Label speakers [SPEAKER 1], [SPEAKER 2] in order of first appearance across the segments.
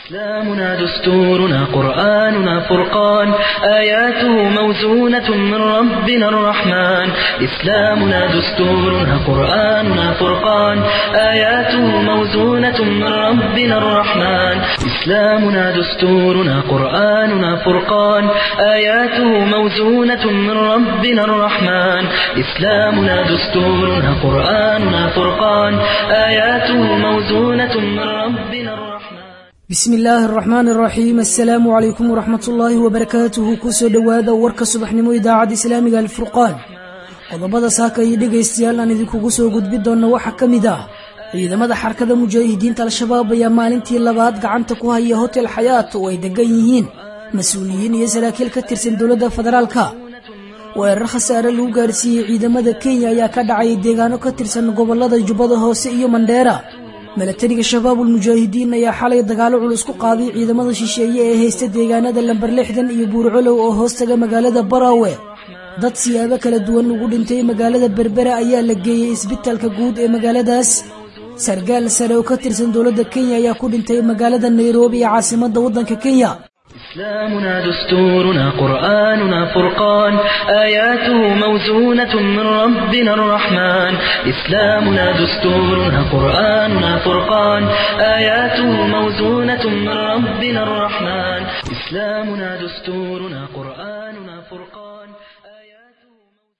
[SPEAKER 1] إسلامنا دستورنا قرآننا فرقان آياته موزونة من ربنا الرحمن إسلامنا دستورنا قرآننا فرقان آياته موزونة من ربنا الرحمن إسلامنا دستورنا قرآننا فرقان آياته موزونة من ربنا الرحمن إسلامنا دستورنا قرآننا فرقان آياته موزونة من ربنا الرحمن
[SPEAKER 2] bismi illaahi araxmaan araxiim assalaamu calaykum waraxmat ullaahi wabarakaatuhu kusoo dhowaada warka subaxnimo idaacadda islaamiga alfurqaan qodobada saaka iyo dhegaystayaal aan idinkugu soo gudbi doonna waxaa ka mid ah ciidamada xarkada mujaahidiinta al-shabaab ayaa maalintii labaad gacanta ku haya hotel xayaat oo ay degan yihiin mas-uuliyiin iyo saraakiil ka tirsan dowladda federaalka weerar khasaare lagu gaarsiiyey ciidamada kenya ayaa ka dhacay deegaano ka tirsan gobolada jubbada hoose iyo mandheera milatariga shabaabul mujaahidiin ayaa xalay dagaalo culus ku qaaday ciidamada shisheeye ee haysta deegaanada lamber lixdan iyo buurcolow oo hoostaga magaalada baraawe dad siyaabo kala duwan ugu dhintay magaalada berbera ayaa la geeyey isbitaalka guud ee magaaladaas sargaal sare oo ka tirsan dowladda kenya ayaa ku dhintay magaalada nairobi ee caasimadda waddanka kenya
[SPEAKER 1] إسلامنا دستورنا قرآننا فرقان آياته موزونة من ربنا الرحمن إسلامنا دستورنا قرآننا فرقان آياته موزونة من ربنا الرحمن إسلامنا دستورنا قرآننا فرقان آياته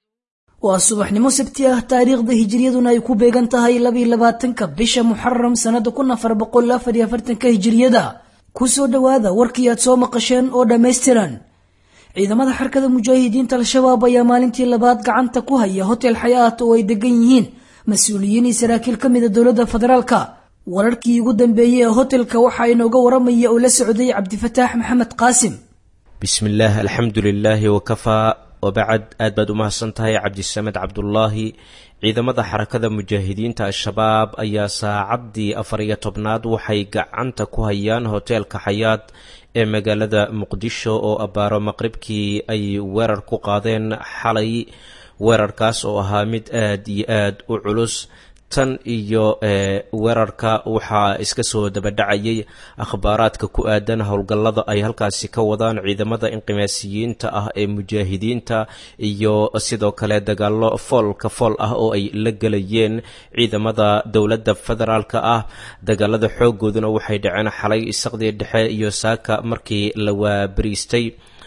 [SPEAKER 2] waa subaxnimo sabti ah taariikhda hijiriyaduna ay ku beegan tahay labiyo labaatanka bisha muxaram sannada kun afar boqol afar iyo afartanka hijiriyada kusoo dhowaada warkii aad soo maqasheen oo dhammaystiran ciidamada xarkada mujaahidiinta al-shabaab ayaa maalintii labaad gacanta ku haya hotel xayaat oo ay degan yihiin mas-uuliyiin iyo saraakiil ka mida dowladda federaalka wararkii ugu dambeeyey ee hotelka waxaa inooga waramaya oo la socday cabdifataax maxamed qaasim
[SPEAKER 3] bismillaah alxamdu lilaahi wakafaa wabacad aad baad u mahadsan tahay cabdisamed cabdulaahi ciidamada xarakada mujaahidiinta al-shabaab ayaa saacaddii afar iyo tobnaad waxay gacanta ku hayaan hoteelka xayaad ee magaalada muqdisho oo abbaaro maqribkii ay weerar ku qaadeen xalay weerarkaas oo ahaa mid aad iyo aad u culus tan iyo weerarka waxaa iska soo dabadhacayay akhbaaraadka ku aadan howlgallada ay halkaasi ka wadaan ciidamada inqimaasiyiinta ah ee mujaahidiinta iyo sidoo kale dagaallo foolka fool ah oo ay la gelayeen ciidamada dowladda federaalka ah dagaalada xoogooduna waxay dhaceen xalay isaqdii dhexe iyo saaka markii la waabariistay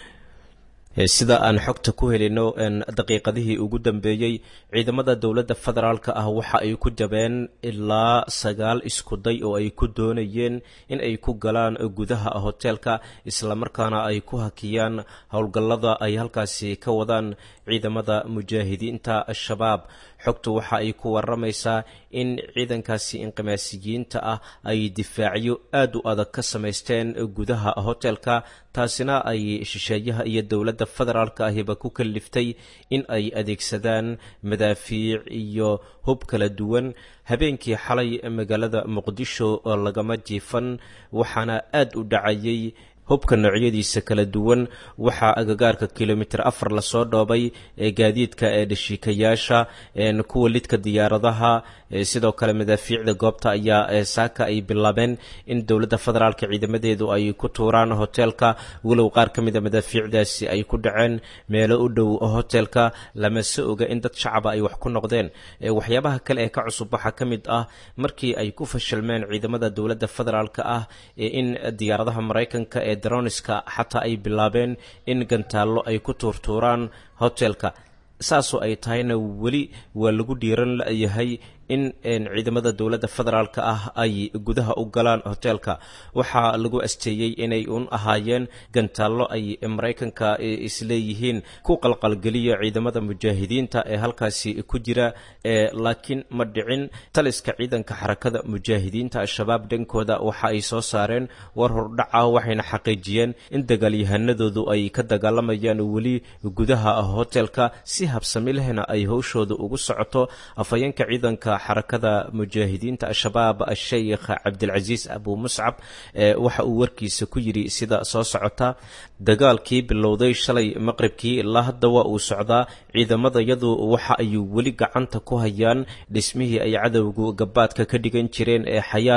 [SPEAKER 3] sida aan xogta ku helino daqiiqadihii ugu dambeeyey ciidamada dowladda federaalka ah waxa ay ku jabeen ilaa sagaal iskuday oo ay ku doonayeen in ay ku galaan gudaha hoteelka islamarkaana ay ku hakiyaan howlgallada ay halkaasi ka wadaan ciidamada mujaahidiinta al-shabaab xogtu waxa ay ku waramaysaa in ciidankaasi inqimaasiyiinta ah ay difaacyo aad u adag ka samaysteen gudaha hoteelka taasina ay shisheeyaha iyo dowladda federaalka ahiba ku kaliftay in ay adeegsadaan madaafiic iyo hub kala duwan habeenkii xalay magaalada muqdisho oo lagama jiifan waxaana aad u dhacayay hubka noocyadiisa kala duwan waxaa agagaarka kilomitr afar lasoo dhoobay ee gaadiidka ee dhashiikayaasha kuwa lidka diyaaradaha sidoo kale madaafiicda goobta ayaa saaka ay bilaabeen in dowladda federaalka ciidamadeedu ay ku tuuraan hoteelka walow qaar ka mida madaafiicdaasi ay ku dhaceen meelo u dhow hoteelka lamase oga in dad shacaba ay wax ku noqdeen waxyaabaha kale ee ka cusub waxaa ka mid ah markii ay ku fashilmeen ciidamada dowladda federaalka ah in diyaaradaha maraykanka ee daroniska xataa ay bilaabeen in gantaallo ay ku tuurtuuraan hotelka saasoo ay tahayna weli waa lagu dhiiran layahay in ciidamada dowladda federaalka ah ay gudaha u galaan hoteelka waxaa lagu asteeyey inay un ahaayeen gantaallo ay maraykanka isleeyihiin ku qalqalgeliya ciidamada mujaahidiinta ee halkaasi ku jira laakiin ma dhicin taliska ciidanka xarakada mujaahidiinta al-shabaab dhankooda waxa ay soo saareen war hordhac ah waxayna xaqiijiyeen in dagaalyahanadoodu ay ka dagaalamayaan weli gudaha hoteelka si habsami lehna ay howshooda ugu socoto afhayeenka ciidanka xarakada mujaahidiinta al-shabaab asheykh cabdilcasiis abu muscab waxa uu warkiisa ku yidhi sida soo socota dagaalkii bilowday shalay maqribkii ilaa hadda waa uu socdaa ciidamadayadu waxa ay weli gacanta ku hayaan dhismihii ay cadowgu gabaadka ka dhigan jireen ee xayaad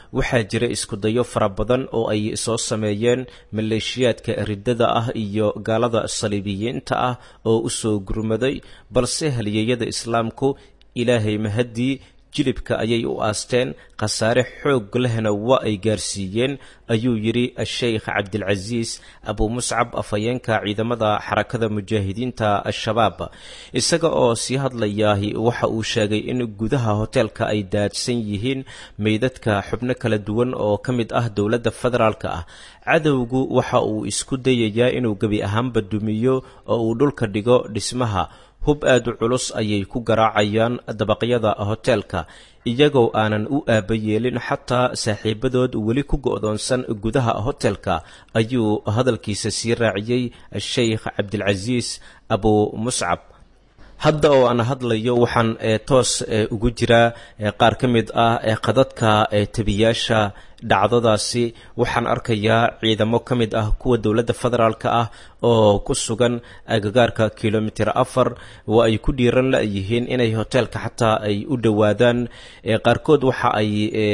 [SPEAKER 3] waxaa jira iskudayo fara badan oo ay soo sameeyeen maleeshiyaadka riddada ah iyo gaalada saliibiyiinta ah oo u soo gurmaday balse halyeeyada islaamku ilaahay mahaddii jilibka ayay u aasteen khasaare xoog lehna waa ay gaarsiiyeen ayuu yidhi sheikh cabdilcasiis abu muscab afhayeenka ciidamada xarakada mujaahidiinta al-shabaab isaga oo sii hadlayaahi waxa uu sheegay in gudaha hoteelka ay daadsan yihiin meydadka xubno kala duwan oo ka mid ah dowladda federaalka ah cadowgu waxa uu isku dayayaa inuu gebi ahaanba dumiyo oo uu dhulka dhigo dhismaha hub aad u culus ayay ku garaacayaan dabaqyada hoteelka iyagoo aanan u aaba yeelin xataa saaxiibadood weli ku go'doonsan gudaha hotelka ayuu hadalkiisa sii raaciyey sheikh cabdilcasiis abu muscab hadda oo aan hadlayo waxaan toos ugu jiraa qaar ka mid ah qadadka tebiyaasha dhacdadaasi waxaan arkayaa ciidamo ka mid ah kuwa dowladda federaalka ah oo ku sugan agagaarka kilomitir afar oo ay ku dhiiran la-yihiin inay hoteelka xataa ay u dhowaadaan qaarkood waxa ay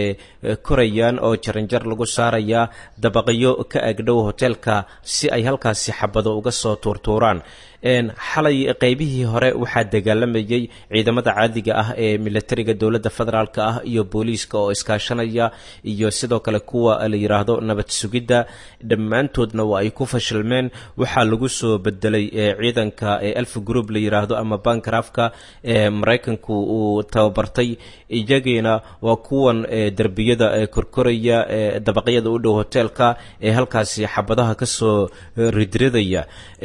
[SPEAKER 3] korayaan oo jaranjar lagu saarayaa dabaqyo ka agdhow hoteelka si ay halkaasi xabado uga soo tuurtuuraan xalay qeybihii hore waxaa dagaalamayay ciidamada caadiga ah ee militariga dowladda federaalk ah iyo booliiska oo iskaashanaya iyo sidoo kale kuwa la yidhaahdo nabad sugidda dhammaantoodna waa ay ku fashilmeen waxaa lagu soo bedelay ciidanka elf group la yidhaahdo ama bankrafka ee maraykanku uu tababartay iyagiina waa kuwan derbiyada korkoraya dabaqyada u dhow hoteelka ee halkaasi xabadaha kasoo ridridaya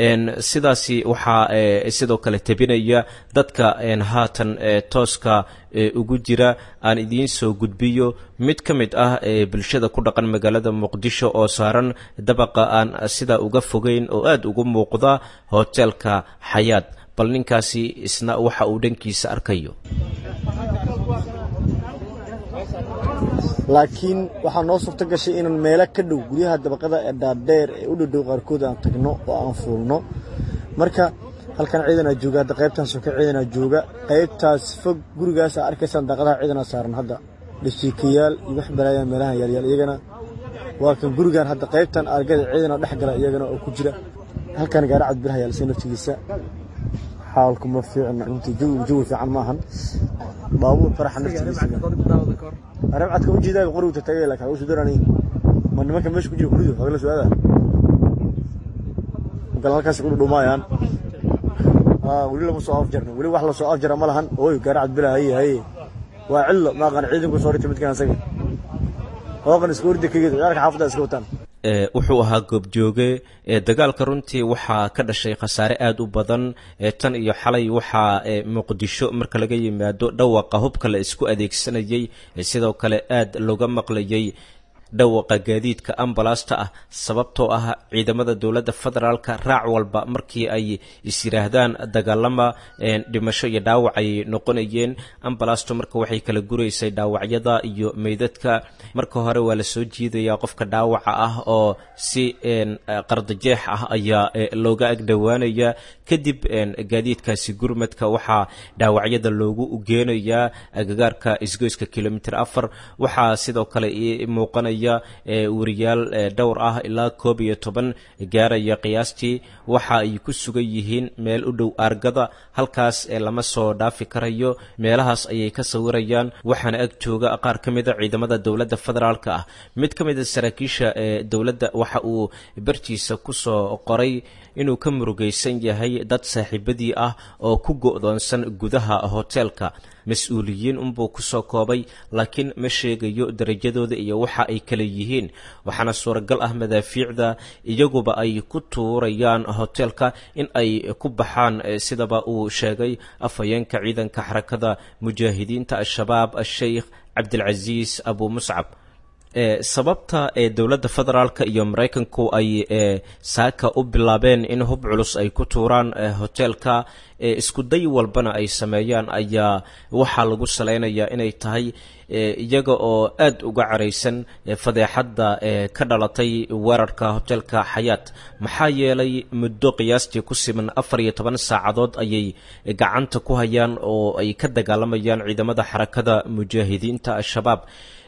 [SPEAKER 3] sidaasi waxaa sidoo kale tebinaya dadka haatan tooska ugu jira aan idiin soo gudbiyo mid ka mid ah bulshada ku dhaqan magaalada muqdisho oo saaran dabaqa aan sidaa uga fogeyn oo aada ugu muuqda hoteelka xayaad bal ninkaasi isna waxa uu dhankiisa arkayo
[SPEAKER 4] laakiin waxaa noo suurto gashay inaan meelo ka dhow guryaha dabaqada ee dhaadheer ee u dhowdhow qaarkood aan tagno oo aan fuulno marka halkan ciidanaa jooga hadda qaybtan soke ciidanaa jooga qaybtaas fog gurigaasa arkaysaan daaqadaha ciidanaa saaran hadda dhashiikayaal iyo wax balaayaan meelahan yaalyaal iyagana waa kan gurigan hadda qaybtan argada ciidanaa dhex gala iyagana oo ku jira halkan gaari cadbiraha yaalsay naftigiisa xaalku ma fiicna runtii jawi fiican maahan baabuur faraxa naftigiisa arabcadka ujeedaaga qorigta tagay laakiin waxu sudarani ma nimanka meesha ku jira kuridu hagala soo-aada magal halkaas ku dhumaayaan weli lama soo afjarno weli wax la soo afjara ma lahan ooy gaari cadbila haye haye waa cillo maaqan ciidanku soo rita midkan asaga hooqan iska orda kageed ciyaarka xaafadda iska wataan
[SPEAKER 3] wuxuu ahaa goobjooge dagaalka runtii waxaa ka dhashay khasaare aada u badan tan iyo xalay waxaa muqdisho marka laga yimaado dhawaqa hubka la isku adeegsanayay sidoo kale aada looga maqlayay dhawaqa gaadiidka ambalasta ah sababtoo ah ciidamada dowladda federaalka raac walba markii ay is yidhaahdaan dagaalama dhimasho iyo dhaawac ay noqonayeen ambalasto marka waxay kala guraysay dhaawacyada iyo meydadka marka hore waa la soo jiidayaa qofka dhaawaca ah oo si qardajeex ah ayaa looga agdhowaanaya kadib gaadiidkaasi gurmadka waxaa dhaawacyada loogu geenayaa agagaarka isgoyska kilomitr afar waxaa sidoo kale muuqanaya wariyaal dhowr ah ilaa koob iyo toban gaaraya qiyaastii waxa ay ku sugan yihiin meel u dhow aargada halkaas lama soo dhaafi karayo meelahaas ayay ka sawirayaan waxaana ag jooga qaar ka mida ciidamada dowladda federaalka ah mid ka mida saraakiisha ee dowladda waxa uu bartiisa kusoo qoray inuu ka murugaysan yahay dad saaxiibadii ah oo ku go'doonsan gudaha hoteelka mas-uuliyiin unbuu kusoo koobay laakiin ma sheegayo darajadooda iyo waxa ay kala yihiin waxaana suuragal ah madaafiicda iyaguba ay ku tuurayaan hoteelka in ay ku baxaan sidaba uu sheegay afhayeenka ciidanka xarakada mujaahidiinta al-shabaab al-sheikh cabdilcasiis abu muscab sababta ee dowladda federaalka iyo maraykanku ay saaka u bilaabeen in hub culus ay ku tuuraan hoteelka iskuday walbana ay sameeyaan ayaa waxaa lagu salaynayaa inay tahay iyaga oo aada uga caraysan fadeexadda ka dhalatay weerarka hoteelka xayaat maxaa yeelay muddo qiyaastii ku siman afar iyo toban saacadood ayay gacanta ku hayaan oo ay ka dagaalamayaan ciidamada xarakada mujaahidiinta al-shabaab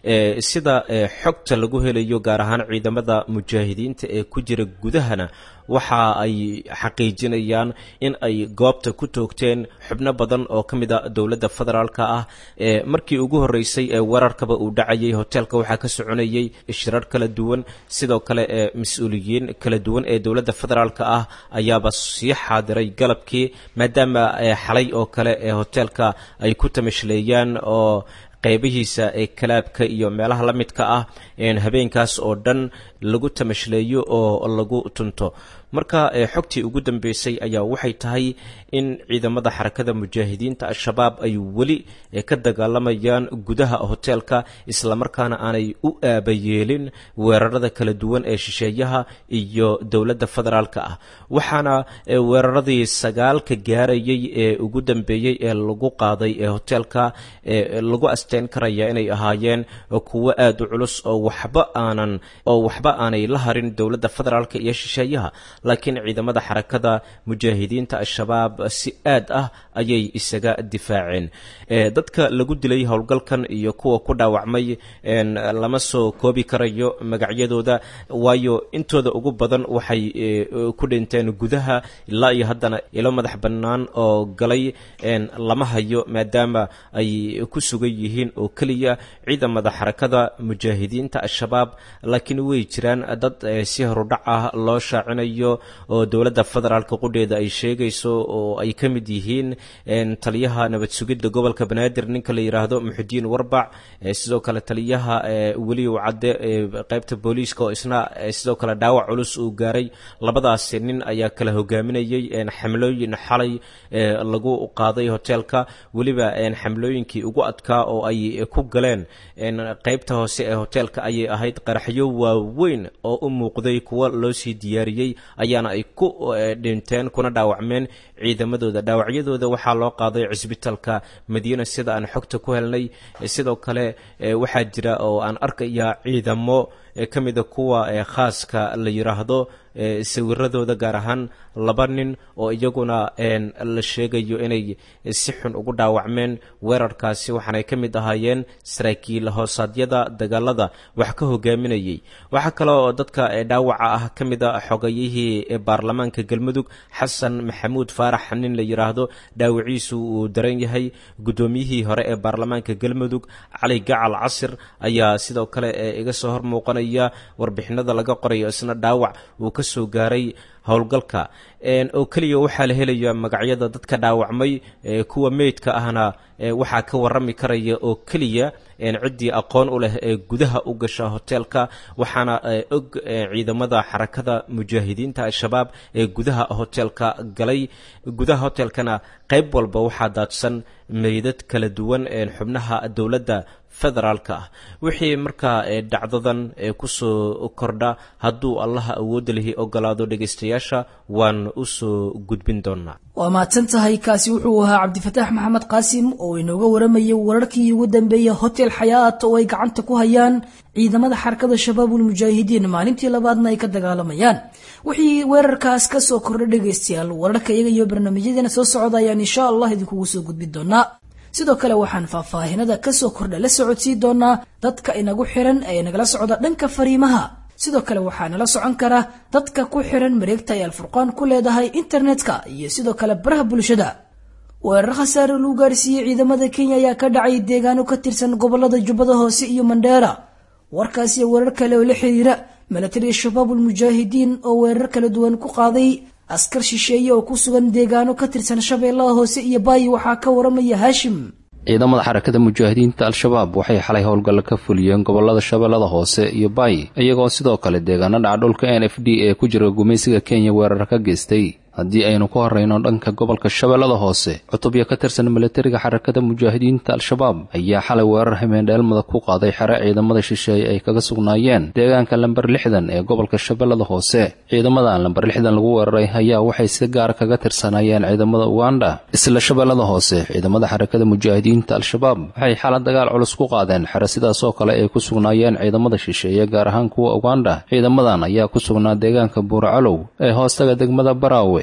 [SPEAKER 3] sida xogta lagu helayo gaar ahaan ciidamada mujaahidiinta ee ku jira gudahana waxa ay xaqiijinayaan in ay goobta ku toogteen xubno badan oo ka mid a dowladda federaalka ah markii ugu horreysay ee weerarkaba uu dhacayay hoteelka waxaa ka soconayay shirar kala duwan sidoo kale ee mas-uuliyiin kala duwan ee dowladda federaalka ah ayaaba sii xaadiray galabkii maadaama xalay oo kale ee hoteelka ay ku tamashleeyaan oo qaybihiisa ee kalaabka iyo meelaha la midka ah habeenkaas oo dhan lagu tamashleeyo oo lagu tunto marka xogtii ugu dambeysay ayaa waxay tahay in ciidamada xarakada mujaahidiinta al-shabaab ay weli ka dagaalamayaan gudaha hoteelka islamarkaana aanay u aabayeelin weerarada kala duwan ee shisheeyaha iyo dowladda federaalka ah waxaana weeraradii sagaalka gaarayay ee ugu dambeeyey ee lagu qaaday ee hoteelka lagu asteyn karaya inay ahaayeen kuwo aada u culus oo waxba aanan oo waxba aanay la harin dowladda federaalka iyo shisheeyaha laakiin ciidamada xarakada mujaahidiinta al-shabaab si aad ah ayay isaga difaaceen dadka lagu dilay howlgalkan iyo kuwa ku dhaawacmay lama soo koobi karayo magacyadooda waayo intooda ugu badan waxay ku dhinteen gudaha ilaa iyo haddana ilo madax bannaan oo galay lama hayo maadaama ay ku sugan yihiin oo keliya ciidamada xarakada mujaahidiinta al-shabaab laakiin way jiraan dad si horudhac ah loo shaacinayo oo dowladda federaalka qudheeda ay sheegayso oo ay ka mid yihiin taliyaha nabad sugidda gobolka banaadir ninka la yidhaahdo muxudiin warbac sidoo kale taliyaha weliw cadde qeybta booliiska oo isna sidoo kale dhaawac culus uu gaaray labadaasi nin ayaa kala hogaaminayay xamlooyin xalay lagu qaaday hoteelka weliba xamlooyinkii ugu adkaa oo ay ku galeen qeybta hoose ee hoteelka ayay ahayd qaraxyo waaweyn oo u muuqday kuwa loo sii diyaariyey ayaana ay ku dhinteen kuna dhaawacmeen ciidamadooda dhaawacyadooda waxaa loo qaaday cisbitaalka madiina sida aan xogta ku helnay sidoo kale waxaa jira oo aan arkayaa ciidamo ka mida kuwa khaaska la yiraahdo sawiradooda gaar ahaan laba nin oo iyaguna la sheegayo inay si xun ugu dhaawacmeen weerarkaasi waxaanay ka mid ahaayeen saraakiil hoosaadyada dagaalada wax ka hogaaminayay waxaa kale oo dadka dhaawaca ah ka mid a xogayihii baarlamaanka galmudug xasan maxamuud faarax nin la yiraahdo dhaawiciisu uu daran yahay guddoomiyihii hore ee baarlamaanka galmudug cali gacal casir ayaa sidoo kale iga soo hor muuqanaya warbixinada laga qorayo isna dhaawac uu ka soo gaaray howlgalka oo keliya waxaa la helaya magacyada dadka dhaawacmay kuwa meydka ahna waxaa ka warami karaya oo keliya ciddii aqoon u leh ee gudaha u gasha hoteelka waxaana og ciidamada xarakada mujaahidiinta al-shabaab ee gudaha hoteelka galay gudaha hoteelkana qayb walba waxaa daadsan meydad kala duwan xubnaha dowladda federaalka ah wixii markaa dhacdadan kusoo kordha hadduu allaha awoodda lihi ogolaado dhegaystayaasha waan usoo gudbin doonaa
[SPEAKER 2] waa mahadsan tahay kaasi wuxuu ahaa cabdifataax maxamed qaasim oo inooga waramayay wararkii ugu dambeeyay hotel xayaat oo ay gacanta ku hayaan ciidamada xarakada shabaabul mujaahidiin maalintii labaadna ay ka dagaalamayaan wixii weerarkaas kasoo kordha dhegaystayaal wararka iyaga iyo barnaamijyadeena soo socda ayaan insha allah idinkugu soo gudbin doonaa sidoo kale waxaan faahfaahinada kasoo kordha la socodsii doonaa dadka inagu xiran ee nagala socda dhanka fariimaha sidoo kale waxaa nala socon kara dadka ku xiran mareegta ay alfurqaan ku leedahay internetka iyo sidoo kale baraha bulshada weerar khasaare lagu gaarsiiyey ciidamada kenya ayaa ka dhacay deegaano ka tirsan gobolada jubbada hoose iyo mandheera warkaasiyo weerar kale oo la xiriira milatariga shabaabul mujaahidiin oo weerar kala duwan ku qaaday askar shisheeye oo ku sugan deegaano ka tirsan shabeellaha hoose iyo baayi waxaa ka waramaya haashim
[SPEAKER 5] ciidamada xarakada mujaahidiinta al-shabaab waxay xalay howlgalla ka fuliyeen gobolada shabeellada hoose iyo baayi iyagoo sidoo kale deegaano dhaca dhulka n f d ee ku jira gumaysiga kenya weerar ka geystay haddii aynu ku horrayno dhanka gobolka shabeellada hoose cutubya ka tirsan milatariga xarakada mujaahidiinta al-shabaab ayaa xalay weerar hameendheelmada ku qaaday xere ciidamada shisheeye ay kaga sugnaayeen deegaanka lamber lixdan ee gobolka shabeellada hoose ciidamadan lamber lixdan lagu weeraray ayaa waxay si gaar kaga tirsanaayeen ciidamada uganda isla shabeellada hoose ciidamada xarakada mujaahidiinta al-shabaab waxay xala dagaal culus ku qaadeen xere sidaasoo kale ay ku sugnaayeen ciidamada shisheeye gaar ahaan kuwa uganda ciidamadan ayaa ku sugnaa deegaanka buuracalow ee hoostaga degmada baraawe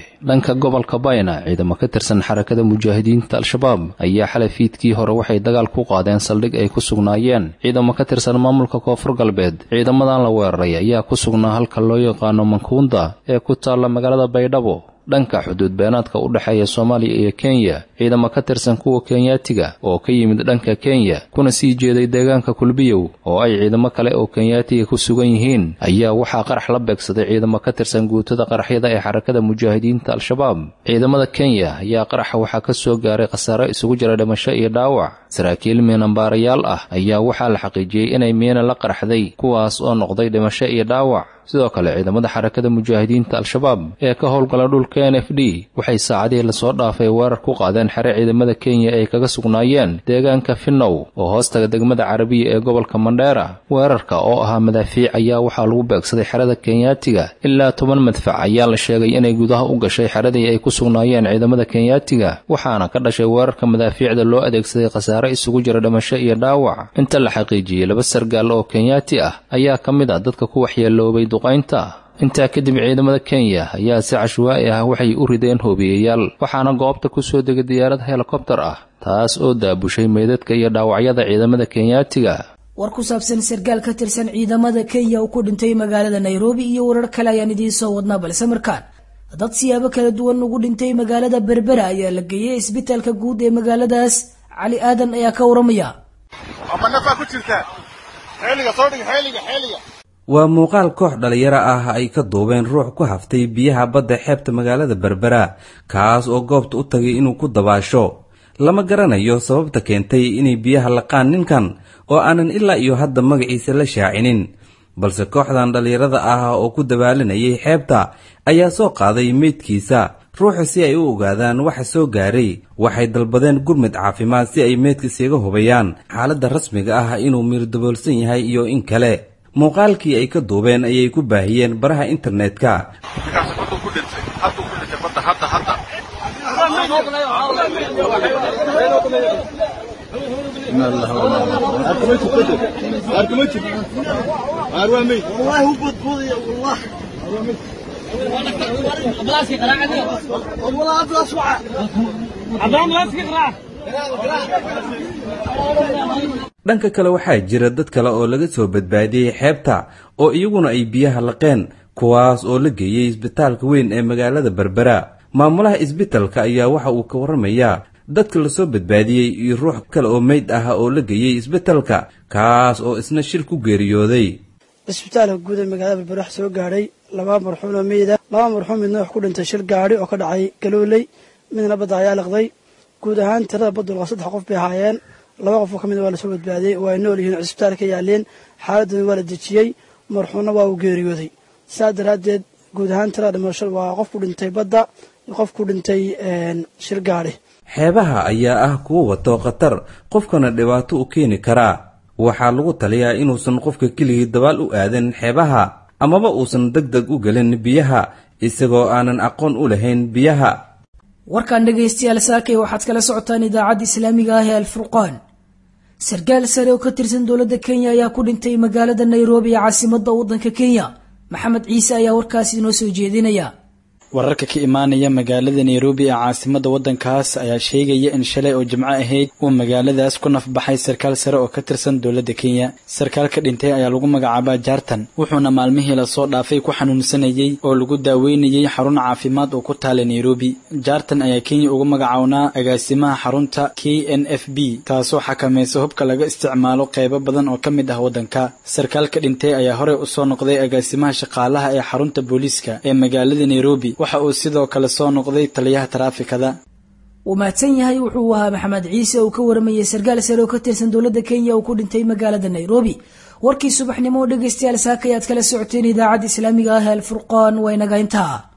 [SPEAKER 5] dhanka gobolka bayna ciidamo ka tirsan xarakada mujaahidiinta al-shabaab ayaa xalay fiidkii hore waxay dagaal ku qaadeen saldhig ay ku sugnaayeen ciidamo ka tirsan maamulka koonfur galbeed ciidamadan la weeraray ayaa ku sugnaa halka loo yaqaano mankuunda ee ku taalla magaalada baydhabo dhanka xuduud beenaadka u dhexeeya soomaaliya iyo kenya ciidamo ka tirsan kuwa kenyaatiga oo ka yimid dhanka kenya kuna sii jeeday deegaanka kulbiyow oo ay ciidamo kale oo kenyaatiga ku sugan yihiin ayaa waxaa qarax la beegsaday ciidamo ka tirsan guutada qaraxyada ee xarakada mujaahidiinta al-shabaab ciidamada kenya ayaa qaraxa waxaa ka soo gaaray khasaare isugu jira dhimasho iyo dhaawac saraakiil miinambaarayaal ah ayaa waxaa la xaqiijiyey inay miina la qaraxday kuwaas oo noqday dhimasho iyo dhaawac sidoo kale ciidamada xarakada mujaahidiinta al-shabaab ee ka howlgala dhulka n f d waxay saacadihii lasoo dhaafay weerar ku qaadeen xere ciidamada kenya ay kaga sugnaayeen deegaanka finnow oo hoostaga degmada carabiya ee gobolka mandheera weerarka oo ahaa madaafiic ayaa waxaa lagu beegsaday xerada kenyaatiga ilaa toban madfac ayaa la sheegay inay gudaha u gashay xeradii ay ku sugnaayeen ciidamada kenyaatiga waxaana ka dhashay weerarka madaafiicda loo adeegsaday khasaare isugu jira dhimasho iyo dhaawac inta la xaqiijiyey laba sargaal oo kenyaati ah ayaa ka mid ah dadka ku waxyeeloobay intaa kadib ciidamada kenya ayaa si cashwaa'i ah waxay u rideen hoobiyayaal waxaana goobta ku soo degay diyaarad helikobtar ah taas oo daabushay meydadka iyo dhaawacyada ciidamada kenyaatiga
[SPEAKER 2] war ku saabsan sargaal ka tirsan ciidamada kenya uu ku dhintay magaalada nairobi iyo warar kale ayaan idiin soo wadnaa balse markaan dad siyaabo kala duwan ugu dhintay magaalada berbera ayaa la geeyey isbitaalka guud ee magaaladaas cali aadan ayaa ka waramaya
[SPEAKER 6] waa muuqaal koox dhallinyaro ah ay ka duubeen ruux ku haftay biyaha badda xeebta magaalada berbera kaas oo goobta u tagay inuu ku dabaasho lama garanayo sababta keentay inay biyaha laqaan ninkan oo aanan ilaa iyo hadda magaciisa la shaacinin balse kooxdan dhallinyarada ah oo ku dabaalanayay xeebta ayaa soo qaaday meydkiisa ruuxa si ay u ogaadaan waxa soo gaaray waxay dalbadeen gurmud caafimaad si ay meydka isaga hubayaan xaaladda rasmiga ah inuu miirdaboolsan yahay iyo in kale muuqaalkii ay ka duubeen ayay ku baahiyeen baraha internetka dhanka kale waxaa jira dad kale oo laga soo badbaadiyey xeebta oo iyaguna ay biyaha laqeen kuwaas oo la geeyey isbitaalka weyn ee magaalada berbera maamulaha isbitalka ayaa waxa uu ka warramayaa dadka lasoo badbaadiyey iyo ruux kale oo meyd ah oo la geeyey isbitalka kaas oo isna shil ku geeriyooday
[SPEAKER 7] isbitaalka guud ee magaalada berbera wax soo gaadhay laba marxuum oo meyda laba marxuum midna wax ku dhintay shil gaadhi oo ka dhacay galooley midna badda ayaa liqday guud ahaan tirada badulqa saddex qof bay ahaayeen laba qof oo ka mid waa lasoo badbaadiyey waa ay nool yihiin cisbitaal ka yaaleen xaaladdan waa la dejiyey marxuumna waa uu geeriyooday saas daraaddeed guud ahaan tirada dhimasho waa qof ku dhintay badda iyo qof ku dhintay shil gaadhi
[SPEAKER 6] xeebaha ayaa ah kuwo wato khatar qofkana dhibaato u keeni karaa waxaa lagu taliyaa inuusan qofka keligii dabaal u aadan xeebaha amaba uusan deg deg u gelin biyaha isagoo aanan aqoon u lahayn biyaha
[SPEAKER 2] warkan dhegaystayaal saakay waxaad kala socotaan idaacadda islaamiga ah ee alfurqaan sarkaal sare oo ka tirsan dowladda kenya ayaa ku dhintay magaalada nairobi ee caasimadda waddanka kenya maxamed ciise ayaa warkaasi inoo soo jeedinaya
[SPEAKER 8] wararka ka imaanaya magaalada nairobi ee caasimadda waddankaas ayaa sheegaya in shalay oo jimco ahayd uu magaaladaas ku nafbaxay sarkaal sare oo ka tirsan dowladda kenya sarkaalka dhintay ayaa lagu magacaabaa jaartan wuxuuna maalmihii lasoo dhaafay ku xanuunsanayey oo lagu daaweynayey xarun caafimaad oo ku taala nairobi jaartan ayaa kenya ugu magacawnaa agaasimaha xarunta k n f b taasoo xakamaysa hubka laga isticmaalo qaybo badan oo ka mid ah waddanka sarkaalka dhintay ayaa horey usoo noqday agaasimaha shaqaalaha ee xarunta booliiska ee magaalada nairobi waxa uu sidoo kale soo noqday taliyaha taraafikada
[SPEAKER 2] wuu mahadsan yahay wuxuu ahaa maxamed ciise uu ka waramayay sarkaal sare oo ka tirsan dowladda kenya uu ku dhintay magaalada nairobi warkii subaxnimo oo dhegaystayaal saaka ayaad kala socoteen idaacadda islaamiga ah ee alfurqaan waa inaga intaa